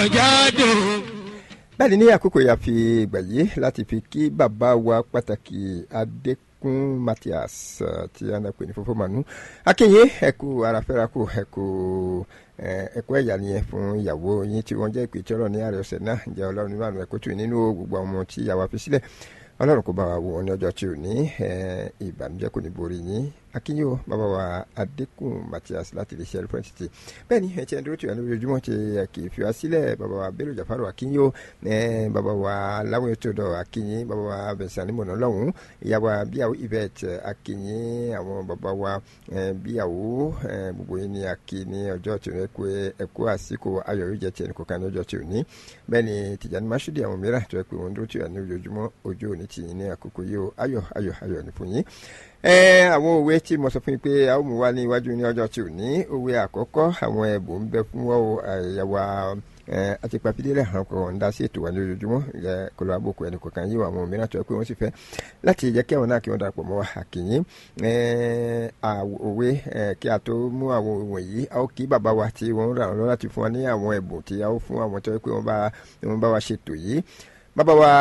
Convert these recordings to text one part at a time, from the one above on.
jáde. bẹ́ẹ̀ni ní àkókò yà fi ìgbà yìí láti fi kí bàbá wa pàtàkì adékún Matthias eh, tí a ń pè ní fọfọ mànú akínyìn ẹkú arafẹ́ra kù ẹkú ẹkú ẹ̀yà nìyẹn fún ìyàwó yín tí wọ́n jẹ́ ìpè tí ọlọ́run ní ààrẹ ọ̀sẹ̀ náà ǹjẹ́ ọlọ́run nínú àmì ẹ̀kọ́ tù nínú gbogbo àwọn ọmọ tí ìyàwó fi sílẹ̀ ọlọ́run kò bá wa wò wọn ní ọjọ́ tí ò ní ìbànújẹ́ kò ní borí yín akínyìn o bàbá wa adékún Matthias láti lè ṣe ẹrú fún ẹtìtì bẹ́ẹ̀ ni ẹ ti ẹni dúró tí wà ní ojoojúmọ́ ti kì í fi wá sílẹ̀ bàbá wa bello jafaru akínyìn o bàbá wa láwọn ètò ọ̀dọ̀ akínyìn bàbá wa bẹ̀sán ní mọ̀nà lọ́hùn ìyàwó bíyàwó yvette akínyìn àwọn bàbá wa bíyàwó gbogbo yín ní akí ní ọjọ́ tí ò ní ẹkú àsìkò ayọ̀ yóò jẹ́ ti ẹnì kọ̀ọ̀kan ní ọjọ́ tí ò ní bẹ́ẹ̀ ni tìjànì masudi àwọn mìíràn tó yẹ pé wọ́n dúró tí wà ní ojoojúmọ́ ojú òní tì yín ní àkókò yìí o ayọ̀ ayọ̀ ayọ̀ ní fún yín ẹ àwọn òwe tí mo sọ fún yín pé a ó mú wá ní iwájú ní ọjọ́ tí ò ní òwe àkọ́kọ́ àwọn ẹ̀bùn ń bẹ fún wọn o àyàwó àti papidélẹ̀ àwọn kan ń dá sí ètò wa ní ojoojúmọ́ ẹ kọlọ àbòkù ẹnì kọ̀ọ̀kan yìí àwọn mìíràn tó yẹ pé wọ́n sì fẹ́ láti jẹ́ kí àwọn náà kí wọ́n darapọ̀ mọ́ wa àkìyìn òwe kí a tó mú àwọn òwe wọ̀nyí a ó kí bàbá wa tí wọ́n rà lọ́ láti fún wa ní àwọn ẹ̀bùn tí a ó fún àwọn tó yẹ pé wọ́n bá wa ṣètò yìí bàbá wa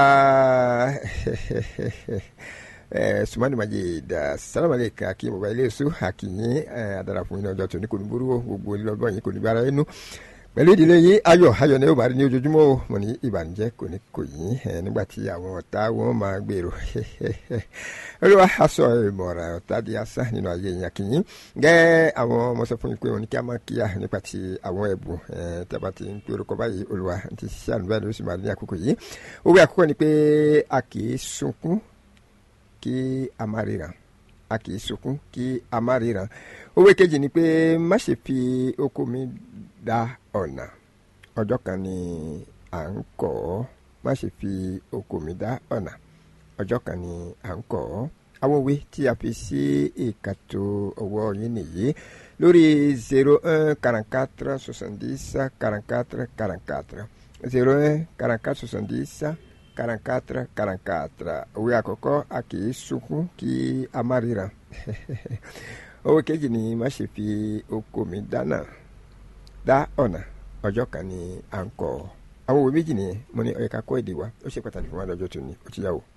sumani majid salamu aleykum akim baba iléeṣu akinyin adara fún yín ọjọ́ tó ní kò ní burú gbogbo lọ́gbọ́n yìí kò ní bára inú pẹ̀lú ìdílé yìí ayọ̀ ayọ̀ ni ó bá rí ní ojoojúmọ́ o mo ní ìbànújẹ́ kò ní kò yín nígbà tí àwọn ọ̀tá wọn máa gbèrò olúwa aṣọ ìmọ̀ràn ọ̀tá di asán nínú ayé yẹn akinyin gẹ́ àwọn ọmọ sọ fún yín pé òun ní kí a máa kíyà nípa ti àwọn ẹ̀bùn tí a bá ti ń pe orúkọ báyìí olúwa ti ṣiṣẹ́ àlùbáyé ló sì máa ní àkókò yìí òwe àkókò ni pé a kì í sunkún kí a má ríran a kì í sunkún kí a má ríran òwe kejì ni pé má ṣe fi oko mi dá ọ̀nà ọjọ́ kan ni à ń kọ́ ọ́ má ṣe fi oko mi dá ọ̀nà ọjọ́ kan ni à ń kọ́ ọ́ àwọn òwe tí a fi sí ìkàtò ọwọ́ yín nìyí lórí zero un quarante quatre soixante dix quarante quatre quarante quatre zero un quarante quatre soixante dix quarante quatre quarante quatre òwe àkọ́kọ́ a kì í sunkún kí a má ríran òwe kejì ni má ṣe fi oko mi dáná dá ọ̀nà ọjọ́ kan ni à ń kọ́ àwọn òwe méjì nìyẹn mo ní ó yẹ ká kọ́ èdè wa ó ṣe pàtàkì fún wa lọ́jọ́ tó ní ó ti yá o.